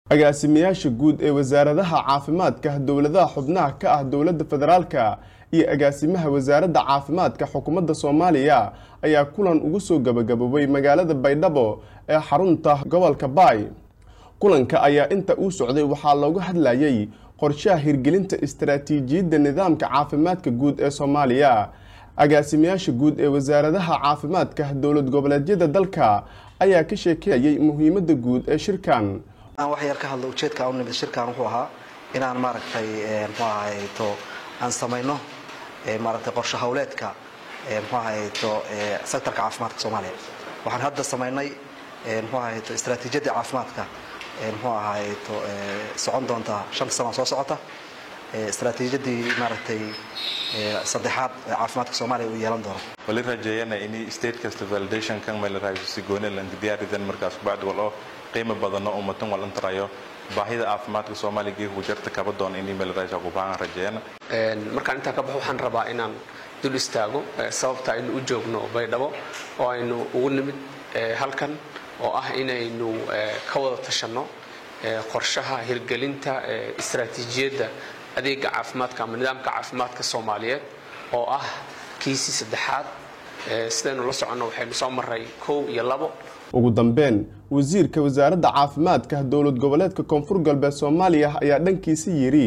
agaasimayaasha guud ee wasaaradaha caafimaadka dowladaha xubnaha ka ah dowladda federaalka iyo agaasimaha wasaaradda caafimaadka xukuumadda soomaaliya ayaa kulan ugu soo gabagaboobay magaalada baydhabo ee xarunta gobolka baay kulanka ayaa inta uu socday waxaa looga hadlayay qorshaha hirgelinta istaraatiijiyadda nidaamka caafimaadka guud ee soomaaliya agaasimayaasha guud ee wasaaradaha caafimaadka dowlad goboleedyada dalka ayaa ka sheekeeyay muhiimadda guud ee shirkan aan wax yar ka hadlo ujeedka u nimid shirkan wuxuu ahaa inaan maaragtay muxuu ahayto aan samayno maaragtay qorshe hawleedka muxuu ahayto sektorka caafimaadka soomaaliya waxaan hadda samaynay muxuu ahayto istaraatiijiyadda caafimaadka muxuu ahayto socon doonta shanta sano soo socota istaraatiijiyadii maaragtay saddexaad ee caafimaadka soomaaliya uu yeelan doono wali rajeeyana in state kasta validation kan meel raayso si gooni lan diyaaridan markaas bacd wal oo qiimo badan oo ummatan wal intarayo baahida caafimaadka soomaaliya geeku jarta kaba doon in meel raayso ku baahan rajeeyana markaan intaa ka baxo waxaan rabaa inaan dul istaago sababta aynu u joogno baydhabo oo aynu ugu nimid halkan oo ah inaynu ka wada tashanno qorshaha hirgelinta istaraatiijiyadda adeega caafimaadka ama nidaamka caafimaadka soomaaliyeed oo ah kiisii saddexaad sidaynu la soconno waxaynu soo maray kow iyo labo ugu dambeyn wasiirka wasaaradda caafimaadka dowlad goboleedka koonfur galbeed soomaaliya ayaa dhankiisa yidhi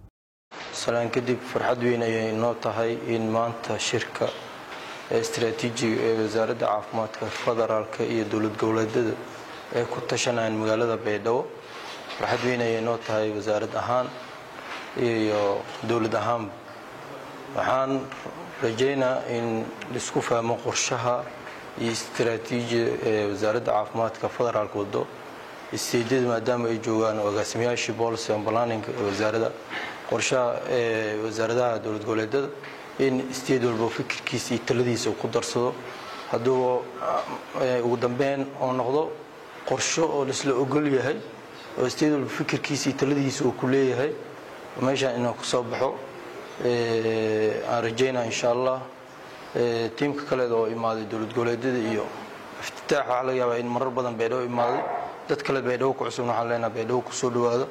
salaan kadib farxad weyn ayay inoo tahay in maanta shirka istaraatiijiga ee wasaaradda caafimaadka federaalka iyo dowlad goboleedyada ay ku tashanayaan magaalada baydhabo farxad weyn ayay inoo tahay wasaarad ahaan iyo dowlad ahaanba waxaan rajaynaa in laisku fahmo qorshaha iyo istaraatiijiya ee wasaaradda caafimaadka federaalka wado isteedyada maadaama ay joogaan agaasimayaashii policy and planning ee wasaaradda qorshaha ee wasaaradaha dowlad goboleedyada in isteed walba fikirkiisa iyo taladiisa uu ku darsado hadduu ugu dambeyn oo noqdo qorsho oo laisla ogol yahay oo isteed walba fikirkiisa iyo taladiisa uu ku leeyahay meeshaan inuu ka soo baxo aan rajaynaa insha allah tiimka kaleed oo imaaday dowlad goboleedyada iyo iftitaax waxaa laga yaabaa in marar badan baydhabo imaaday dad kale baydhabo ku cusubna waxaan leenaha baydhabo kusoo dhawaado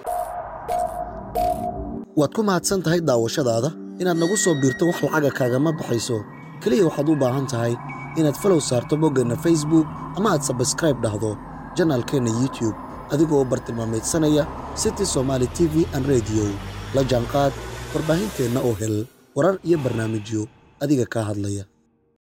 waad ku mahadsan tahay daawashadaada inaad nagu soo biirto wax lacaga kaagama baxayso keliya waxaad u baahan tahay inaad falow saarto boggeenna facebook ama aad sabskraib dhahdo janaalkeenna youtube adigoo u bartilmaamaydsanaya city somaali t v an rediyo la jaanqaad warbaahinteenna oo hel warar iyo barnaamijyo adiga kaa hadlaya